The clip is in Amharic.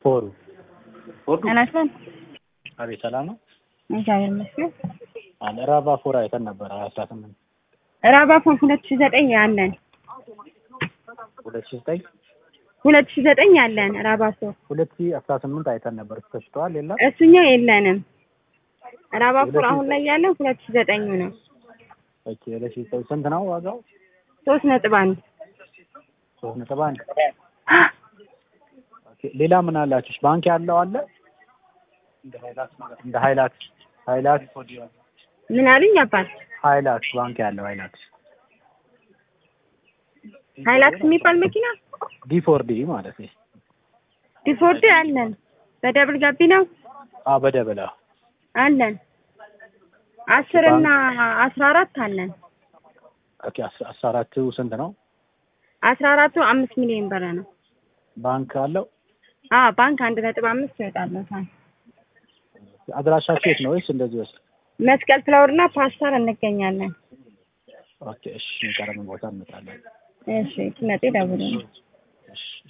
ፎሩ አናስበን አቤት ሰላም ነው እግዚአብሔር ይመስገን። አለ ራባ ፎር አይተን ነበረ አስራ ስምንት ራባፎን ሁለት ሺ ዘጠኝ አለን ሁለት ሺ ዘጠኝ ሁለት ሺ ዘጠኝ አለን ራባፎ ሁለት ሺ አስራ ስምንት አይተን ነበር ተሽተዋል የለም እሱኛው የለንም። ራባፎር አሁን ላይ ያለን ሁለት ሺ ዘጠኙ ነው ኦኬ ሁለት ሺ ዘጠኝ ስንት ነው ዋጋው ሶስት ነጥብ አንድ ሶስት ነጥብ አንድ ኦኬ ሌላ ምን አላችሁ ባንክ ያለው አለ እንደ ሃይላክስ ሃይላክስ ምን አሉኝ አባት ሃይላክስ ባንክ ያለው ሃይላክስ ሃይላክስ የሚባል መኪና ዲ ፎር ዲ ማለት ነው ዲፎርድ አለን በደብል ጋቢ ነው አ በደበላ አለን አስር እና አስራ አራት አለን ኦኬ አስ- አስራ አራቱ ስንት ነው አስራ አራቱ አምስት ሚሊዮን ብር ነው ባንክ አለው አ ባንክ አንድ ነጥብ አምስት ይወጣለታል አድራሻችሁ የት ነው ወይስ እንደዚህ ወስድ መስቀል ፍላወር እና ፓስተር እንገኛለን ኦኬ እሺ የሚቀረብን ቦታ እንመጣለን እሺ ትመጤ ደውሉ እሺ